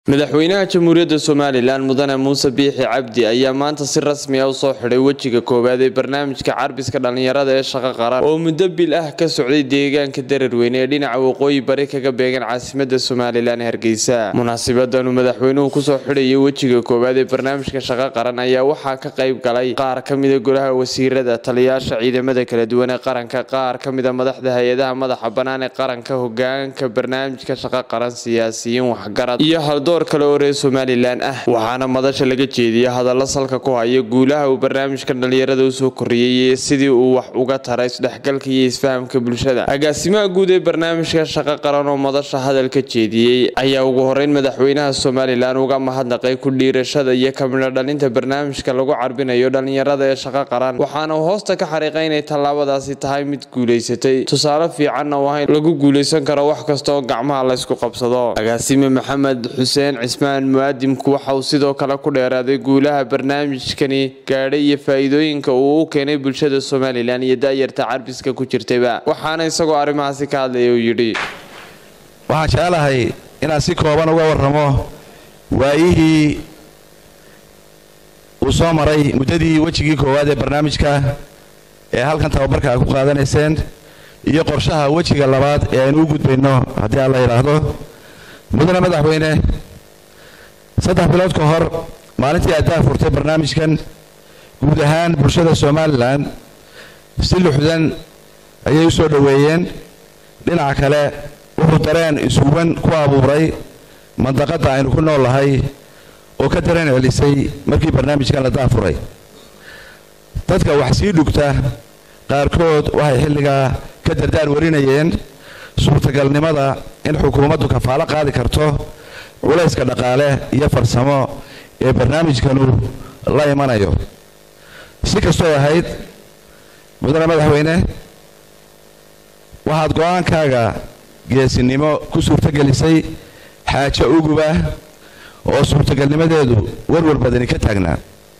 madaxweynaha jamhuuriyadda somalilan mudane muuse biixi cabdi ayaa maanta si rasmi ah usoo xidhay wejiga koowaad ee barnaamijka carbiska dhallinyarada ee shaqo qaran oo muddo bil ah ka socday deegaanka dararweyne ee dhinaca waqooyi bari kaga beegan caasimada somalilan hargeysa munaasibadanu madaxweynuhu kusoo xidhayay wejiga koowaad ee barnaamijka shaqo qaran ayaa waxaa ka qayb galay qaar ka mida golaha wasiirada taliyaasha ciidamada kala duwan ee qaranka qaar ka mida madaxda hay-adaha madaxa bannaan ee qaranka hogaanka barnaamijka shaqo qaran siyaasiyiin waxgarad iyo haldoor kale oo reer somalilan ah waxaana madasha laga jeediyay hadalla salka ku haya guulaha uu barnaamijka dhallinyarada usoo korriyey iyo sidii uu wax uga taray isdhexgalka iyo isfahamka bulshada agaasimaha guud ee barnaamijka shaqo qaran oo madasha hadalka jeediyey ayaa ugu horeyn madaxweynaha somalilan uga mahadnaqay ku dhiirashada iyo kamidho dhalinta barnaamijka lagu carbinayo dhallinyarada ee shaqo qaran waxaana uu hoosta ka xariiqay inay tallaabadaasi tahay mid guulaysatay tusaale fiicanna waa in lagu guulaysan karo wax kasta oo gacmaha laysku qabsado agaasime maxamed xuseen cismaan muwaadimku waxa uu sidoo kale ku dheeraaday guulaha barnaamijkani gaadhay iyo faa-iidooyinka uu u keenay bulshada somalilan iyo da-yarta carbiska ku jirtayba waxaana isagoo arrimahaasi ka hadlaya uu yidhi waxaan jecelahay inaan si kooban uga warramo waayihii uu soo maray muddadii wejigii koowaad ee barnaamijka ee halkan tababarka a ku qaadanayseen iyo qorshaha wejiga labaad ee aynu u gudbayno haddii aan la yidhaahdo mudane madaxweyne saddex bilood ka hor maalintii aad furtay barnaamijkan guud ahaan bulshada somalilan si luxdan ayay u soo dhoweeyeen dhinaca kale wuxuu dareen isuwan ku abuuray mandaqadda aynu ku nool nahay oo ka dareen celisay markii barnaamijkan la daafuray dadka wax sii dhugta qaarkood waxay xilligaa ka dardaar warinayeen suurtagalnimada in xukuumaddu kafaalo qaadi karto culayska dhaqaale iyo farsamo ee barnaamijkanu la imanayo si kastoo ahayd mudane madaxweyne waxaad go-aankaaga geesinimo ku suurtogelisay xaajo uguba oo suurtagalnimadeedu warwar badani ka taagnaa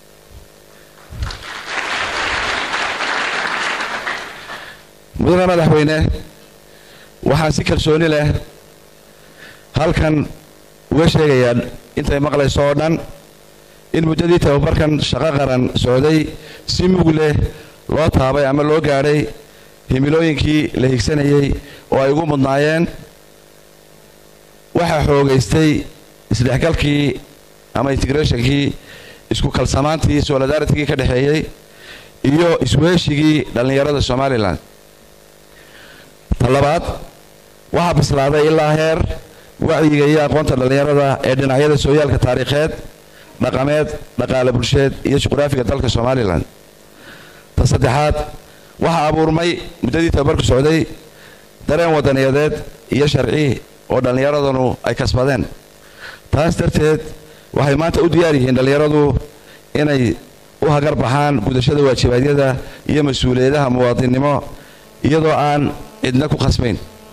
mudane madaxweyne waxaan si kalsooni leh halkan uga sheegayaa intay maqlayso oo dhan in muddadii tababarkan shaqo qaran socday si mug leh loo taabay ama loo gaadhay himilooyinkii la higsanayay oo ay ugu mudnaayeen waxaa xoogaystay isdhexgalkii ama integrationkii isku kalsamaantii solidaaritigii ka dhexeeyey iyo isweeshigii dhallinyarada somalilan talabaad waxaa bislaaday ilaa heer wacyiga iyo aqoonta dhallinyarada ee dhinacyada sooyaalka taariikheed dhaqameed dhaqaale bulsheed iyo juqraafiga dalka somalilan ta saddexaad waxaa abuurmay muddadii tababarku socday dareen wadaniyadeed iyo sharci oo dhallinyaradanu ay kasbadeen taas darteed waxay maanta u diyaar yihiin dhallinyaradu inay u hagar baxaan gudashada waajibaadyada iyo mas-uuliyadaha muwaadinnimo iyadoo aan cidna ku khasbayn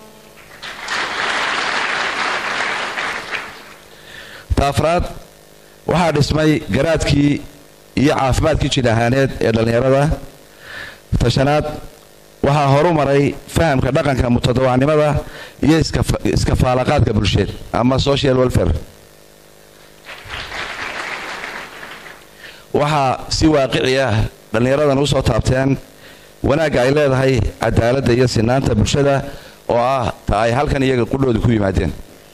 taafraad waxaa dhismay garaadkii iyo caafimaadkii jid ahaaneed ee dhallinyarada tashanaad waxaa horu maray fahamka dhaqanka mutadawacnimada iyo iskafaalaqaadka bulsheed ama social welfare waxaa si waaqici ah dhallinyaradan usoo taabteen wanaagga ay leedahay cadaaladda iyo sinaanta bulshada oo ah ta ay halkan iyaga qudhooda ku yimaadeen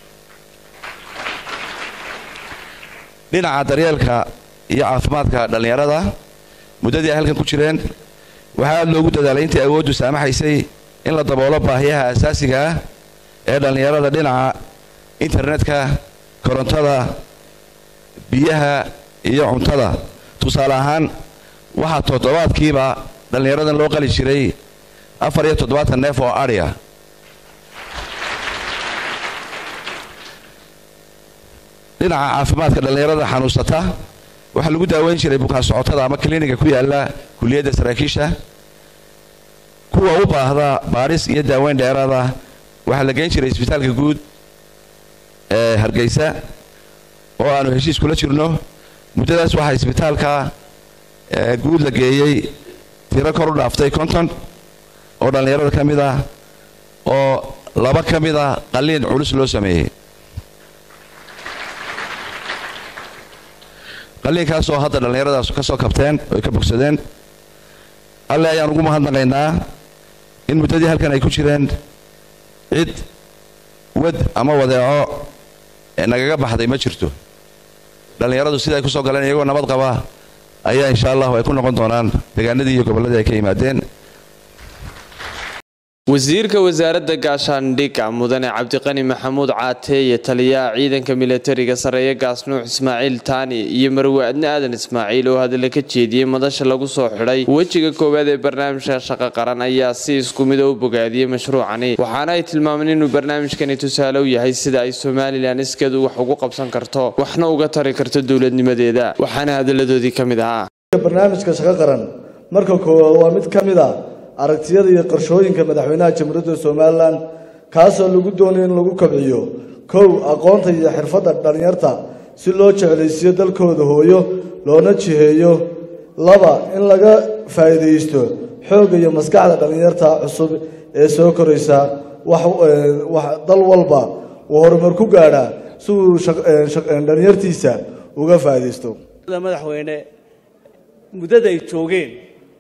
dhinaca daryeelka iyo caafimaadka dhallinyarada muddadii ay halkan ku jireen waxaa aad loogu dadaalay intii awooddu saamaxaysay in la daboolo baahiyaha asaasiga ah ee dhallinyarada dhinaca internetka korontada biyaha iyo cuntada tusaale ahaan waxaa toddobaadkiiba dhallinyaradan loo qali jiray afar iyo toddobaatan neef oo adhiya dhinaca caafimaadka dhallinyarada xanuunsata waxaa lagu daaweyn jiray bukaan socotada ama kliniga ku yaala kuliyadda saraakiisha kuwa u baahda baadhis iyo daaweyn dheeraada waxaa la geyn jiray isbitaalka guud ee hargeysa oo aanu heshiis kula jirno muddadaas waxaa isbitaalka guud la geeyey tiro kor u dhaaftay konton oo dhallinyarada ka mid ah oo laba ka mid a qalliin culus loo sameeyey qalliinkaasoo hadda dhallinyaradaas ka soo kabteen oy ka bogsadeen alle ayaan ugu mahadnaqaynaa in muddadii halkan ay ku jireen cid wad ama wadeeco nagaga baxday ma jirto dhallinyaradu sida ay ku soo galeen iyagoo nabad qaba ayaa insha allahu ay ku noqon doonaan deegaanadii iyo gobolladii ay ka yimaadeen wasiirka wasaaradda gaashaandhigga mudane cabdiqani maxamuud caateeye taliyaha ciidanka milatariga sareeye gaasnuux ismaaciil taani iyo marwaadne aadan ismaaciil oo hadalla ka jeediyey madasha lagu soo xidhay wejiga koowaad ee barnaamijka shaqo qaran ayaa si isku mida u bogaadiyey mashruucani waxaana ay tilmaameen inuu barnaamijkani tusaale u yahay sida ay somalilan iskeedu wax ugu qabsan karto waxna uga tari karto dowladnimadeeda waxaana hadalladoodii ka mid ahaa barnaamijka shaqo qaran marka koowaad waa mid ka mid a aragtiyada iyo qorshooyinka madaxweynaha jamhuuriyadda somalilan kaasoo lagu doonayo in lagu kobciyo kow aqoonta iyo xirfadda dhallinyarta si loo jeclaysiiyo dalkooda hooyo loona jiheeyo laba in laga faa'iidaysto xoogga iyo maskaxda dhallinyarta cusub ee soo koraysa wax dal walba uu horumar ku gaadhaa si uu dhallinyartiisa uga faa'iidaysto madaxweyne muddada ay joogeen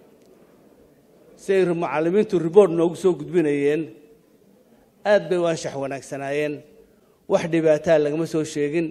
si ay mucallimiintu ribort noogu soo gudbinayeen aad bay u anshax wanaagsanaayeen wax dhibaataa lagama soo sheegin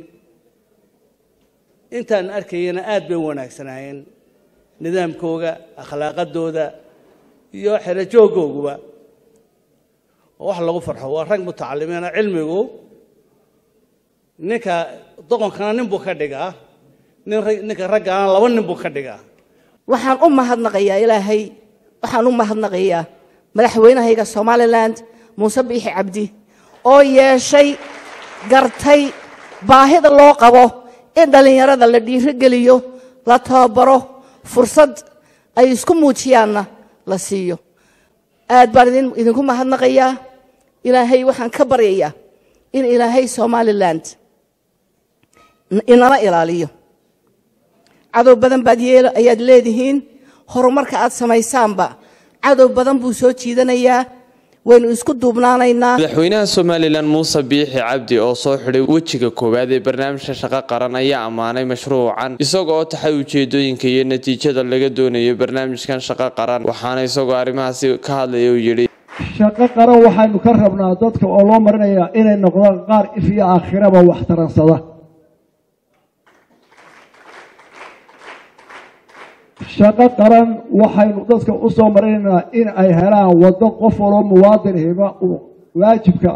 intaan arkayana aad bay u wanaagsanaayeen nidaamkooga akhlaaqadooda iyo xerajoogooguba oo wax lagu farxo waa rag mutacalimiina cilmigu ninka doqonkana nin buu ka dhigaa ninka raggaana laba nin buu ka dhigaa waxaan u mahadnaqayaa ilaahay waxaan u mahadnaqayaa madaxweynahayga somalilan muuse biixi cabdi oo yeeshay gartay baahida loo qabo in dhallinyarada la dhiirogeliyo la tababaro fursad ay isku muujiyaanna la siiyo aad baan idinku mahadnaqayaa ilaahay waxaan ka baryayaa in ilaahay somalilan inala ilaaliyo cadow badan baad ayaad leedihiin horumarka aad samaysaanba cadow badan buu soo jiidanayaa waynu isku duubnaanaynaa madaxweynaha somalilan muuse biixi cabdi oo soo xidhay wejiga koowaad ee barnaamijka shaqo qaran ayaa ammaanay mashruucan isaga oo taxay ujeedooyinka iyo natiijada laga doonayo barnaamijkan shaqo qaran waxaana isagoo arrimahaasi ka hadlaya uu yidhi shaqo qaran waxaynu ka rabnaa dadka oo loo marinayaa inay noqdaan qaar if iyo aakhiraba wax taransada shaqo qaran waxaynu dadka u soo marinaynaa in ay helaan waddo qof waloo muwaadin hiba uu waajibka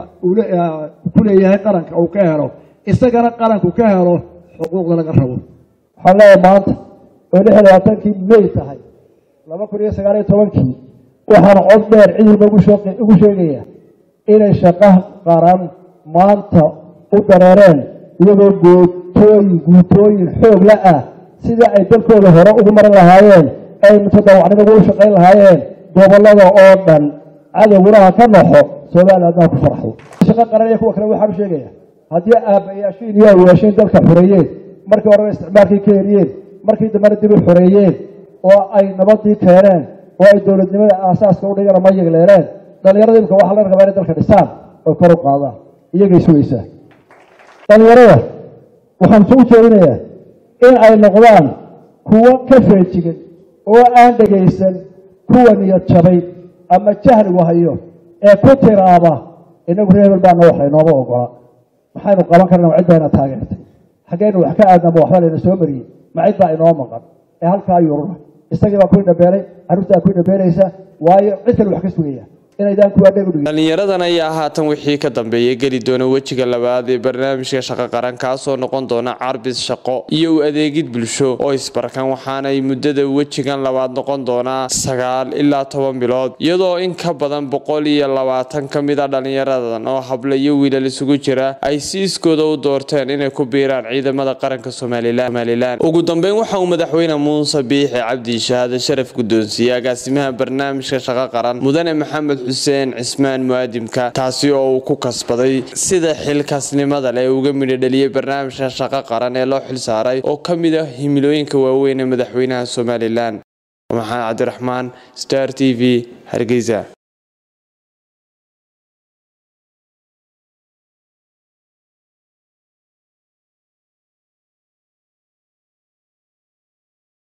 ku leeyahay qaranka uu ka helo isagana qaranku ka helo xuquuqda laga rabo waxaan leeyahay maanta oo lix iyo labaatankii may tahay laba kun iyo sagaal iyo tobankii waxaan cod dheer cid walba ugu sheegayaa inay shaqo qaran maanta u dareereen iyagoo gootooyin guutooyin xoog la ah sidii ay dalkooda hore ugu marin lahaayeen ay mutadawacnimo ugu shaqayn lahaayeen gobollada oo dhan cadowgunaha ka noxo somaliland adnaa ku farxo shaqo qaran iyo kuwa kale waxaan u sheegaya haddii aabbayaashiin iyo awaashiin dalka xoreeyeen markii horeba isticmaalkii ka heliyeen markii dambena dib u xoreeyeen oo ay nabadii keeneen oo ay dowladnimada aasaaska u dhigana ma yegleeleen dhallinyarada imika waxaa laga rabaa inay dalka dhisaan oy kor u qaadaan iyagay sugaysaa dhallinyarada waxaan soo jeedinayaa in ay noqdaan kuwo ka feejigan oo aan dhegaysan kuwa niyad jabay ama jahligu hayo ee ku tiraaba inagu reebel baana wax laynooma ogola maxaynu qaban karnaa cid bayna taageertay xaggeynu wax ka aadnaba waxba layna soo mariyey ma cid baa inoo maqan ee halkaa yurura isagii baa kuwii dhabeelay carruurtaa kuwii dhabeelaysa waayo cid kale wax ka sugaya inaydaan kuwaa dheg udhigin dhallinyaradan ayaa haatan wixii ka dambeeya geli doona wejiga labaad ee barnaamijka shaqo qaran kaasoo noqon doona carbis shaqo iyo u adeegid bulsho oo isbarkan waxaanay muddada wejigan labaad noqon doonaa sagaal ilaa toban bilood iyadoo in ka badan boqol iyo labaatan ka mid a dhallinyaradan oo hablo iyo wiilal isugu jira ay si iskooda u doorteen inay ku biiraan ciidamada qaranka somalilan ugu dambeyn waxa uu madaxweyne muuse biixi cabdi shahaade sharaf guddoonsiiyey agaasimaha barnaamijka shaqo qaran mudane maxamed xuseen cismaan muaadimka taasi oo uu ku kasbaday sida xilkaasnimada leh uga midho dhaliyey barnaamijka shaqo qaran ee loo xilsaaray oo ka mid ah himilooyinka waaweyn ee madaxweynaha somalilan maxamed cabdiraxmaan star t v hargeysa